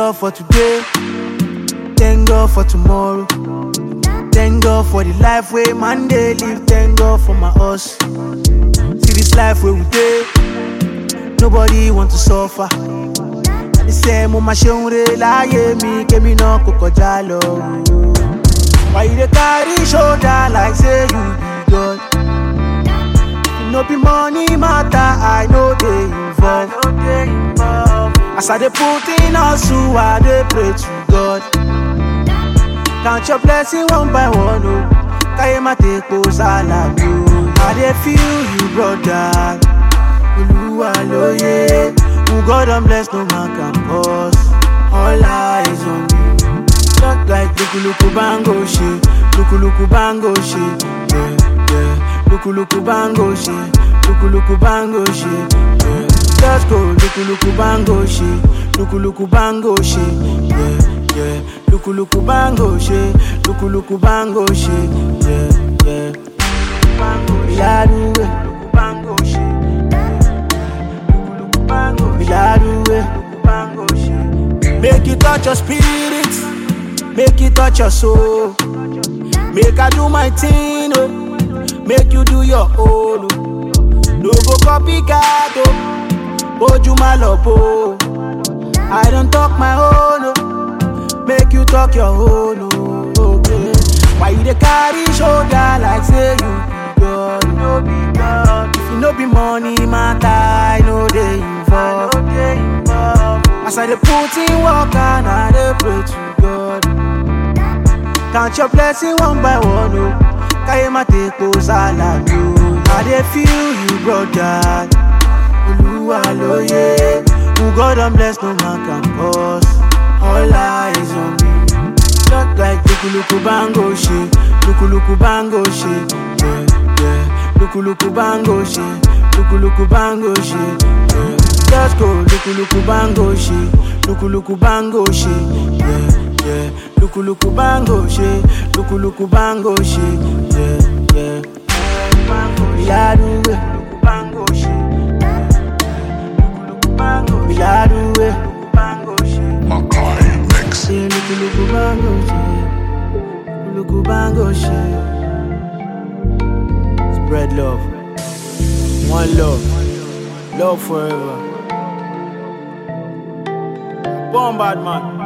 God for today. Thank God for tomorrow. Thank God for the life way man dey live. Thank God for my us. See this life where we dey. Nobody want to suffer. The same mo ma ṣeun re láyé mi kémi náà kò kọjá lọ. Why you dey carry shoulder like say you be God? If no be money matter, I no dey involve. As I dey put in hustle, I dey pray to God. Count your blessing one by one, oh. Káyé má tepo sálà mi o. I dey feel you, brother. Olúwa lóye. Who God don bless, no man can cause. All eyes on you. Just like luku luku bango ṣe, luku luku bango ṣe, yeah, yeah. Luku luku bango ṣe, luku luku bango ṣe, yeah. Just go luku luku bango ṣe, luku luku bango ṣe, yeah, yeah. Luku luku bango ṣe, luku luku bango ṣe, yeah, yeah. Ìyáruwe, luku bango ṣe, luku luku bango ṣe, ìyáruwe, luku bango ṣe. Make it touch your spirit. Make it touch your soul. Make I do my thing, oh. Make you do your own, oh. No go copycat, oh. Oju malopo. I don't talk my own, oh. Make you talk your own, oh. Okay. Why you dey carry shoulder like say you be God? You no be God. If you no be money matter, I know they involve. As I dey put in work and I dey pray to God. Count your blessing one by one, oh. Káyé má tepo sálà mi o. I dey feel you, brother. Olúwa lóye. Who God don bless, no man can cause. All eyes on me. Just like luku luku bango ṣe, luku luku bango ṣe, yeah, yeah. Luku luku bango ṣe, luku luku bango ṣe, yeah. Just go luku luku bango ṣe, luku luku bango ṣe, yeah, yeah. Luku luku bango ṣe, luku luku bango ṣe, yeah, yeah. Ìyáruwe, luku bango ṣe, luku luku bango ṣe, ìyáruwe, luku bango ṣe. Makai Mix. Say luku luku bango ṣe, luku bango ṣe. Spread love, one love, love forever. Bomb bad man.